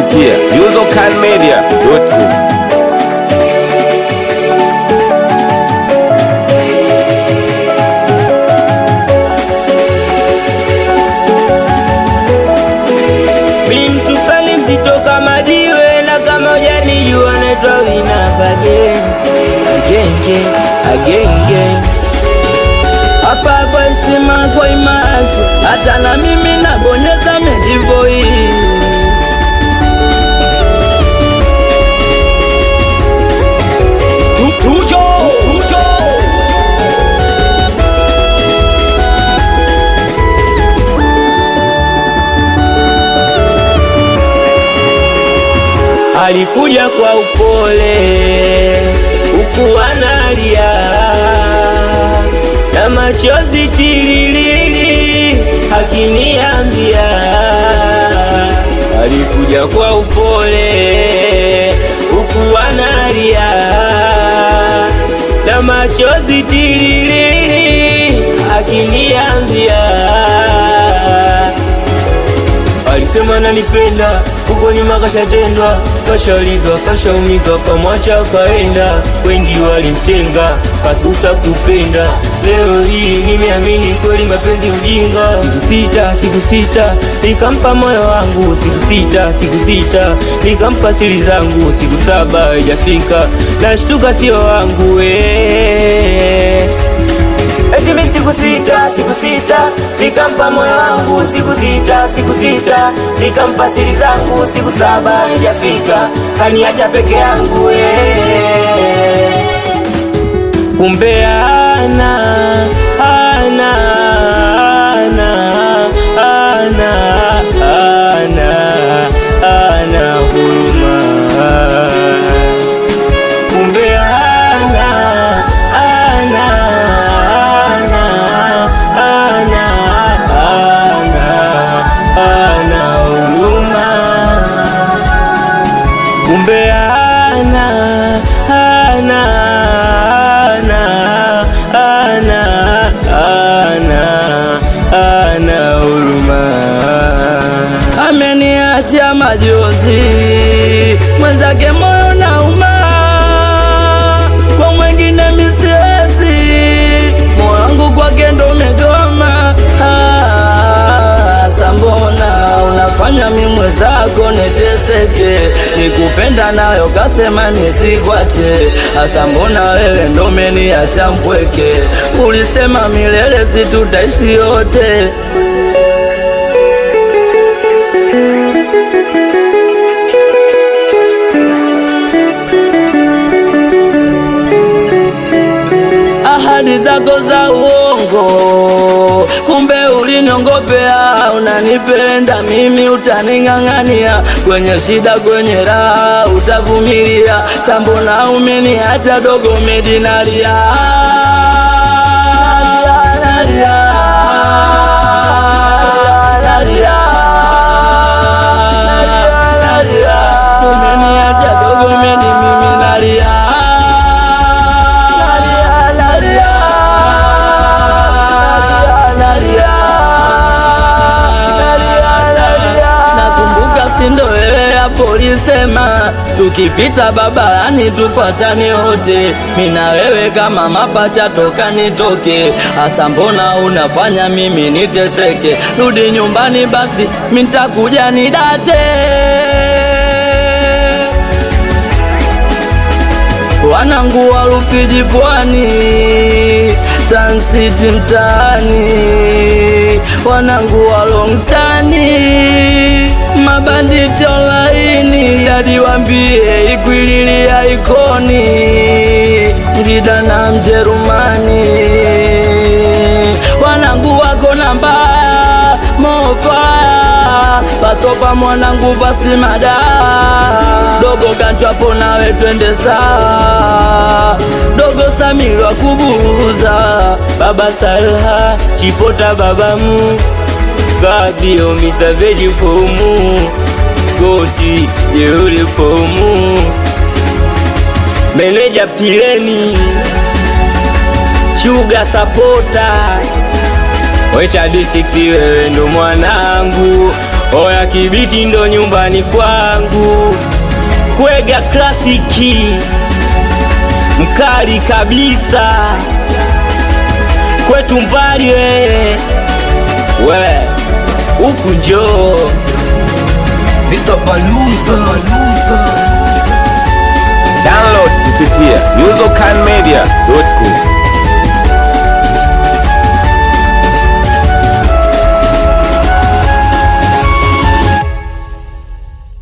kupitia userkindmedia.com. Mi mtu fulani mzito kama jiwe na kama hujanijua naitwa Winamp again again again again again. Hapa kwa heshima kwa imasi, hata na mimi nabonyeza medivoi tujo tujo alikuja kwa upole huku analia na machozi tililili akiniambia alikuja kwa upole huku analia na machozi tililili akiniambia Alisema nanipenda, huko nyuma kashatendwa, kashaulizwa, kashaumizwa, kamwacha kaenda. Wengi walimtenga, kasusa kupenda. Leo hii nimeamini kweli mapenzi ujinga. Siku sita, siku sita, nikampa moyo wangu. Siku sita, siku sita, nikampa siri zangu. Siku saba haijafika, nashtuka sio wangu eh. Eti mi siku sita, siku sita, nikampa moyo wangu siku sita, siku sita, nikampa siri zangu siku saba haijafika, kaniacha peke yangu eh. Kumbe ana ana ana ana ana ana huruma kumbe ana ana ana ana ana ana huruma kumbe ana ana ana ana ana ana huruma ameniachia majozi mwenzake moyo nauma kwa mwengine misiwezi moyo wangu kwake ndo umegoma Ah, sambona unafanya mi mwenzako niteseke nikupenda nayo kasema nisikwache hasa mbona wewe ndo umeniacha mpweke ulisema milele situtaishi yote ahadi zako za uongo, kumbe uliniongopea. Unanipenda mimi, utaning'ang'ania kwenye shida, kwenye raha utavumilia. Sambona umeniacha dogo, medinalia nalia, nalia, nalia. Umeniacha dogo, medi mimi nalia nalia, nalia, nalia. Nakumbuka sindo wewe hapo ulisema tukipita barabarani tufuatane wote, mina wewe kama mapacha toka nitoke. Hasa mbona unafanya mimi niteseke? Rudi nyumbani basi, mitakuja nidate wanangu wa Rufiji pwani, Sun City mtaani, wanangu wa Longtani, mabanditi online, hadi wambie ikwililia ikoni, Ngida na Mjerumani, wanangu wako namba mofa pasopa mwanangu pasimada dogo kanchwapo nawe twende saa dogo samirwa kubuza baba salha chipota babamu kabio misaveji fomu skoti jeuli fomu meneja pileni shuga sapota Wecha D6 wewe ndo mwanangu, Oya Kibiti ndo nyumbani kwangu, Kwega klasiki mkali kabisa, kwetu mbali we we huku njoo Mr. Palusa. Download kupitia usercanmedia.com.